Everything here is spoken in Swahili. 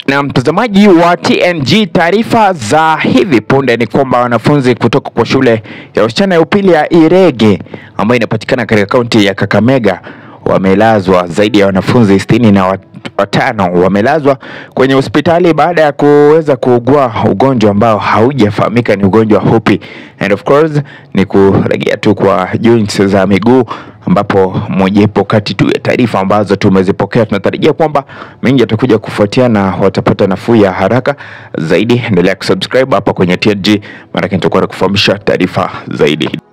Na mtazamaji wa TNG, taarifa za hivi punde ni kwamba wanafunzi kutoka kwa shule ya wasichana ya upili ya Irege ambayo inapatikana katika kaunti ya Kakamega wamelazwa. Zaidi ya wanafunzi sitini na wat- watano wamelazwa kwenye hospitali baada ya kuweza kuugua ugonjwa ambao haujafahamika ni ugonjwa hupi, and of course ni kuregea tu kwa joints za miguu ambapo mojawapo kati tu ya taarifa ambazo tumezipokea. Tunatarajia kwamba mengi yatakuja kufuatia na watapata nafuu ya haraka zaidi. Endelea kusubscribe hapa kwenye TNG, maanake nitakuwa nakufahamisha taarifa zaidi.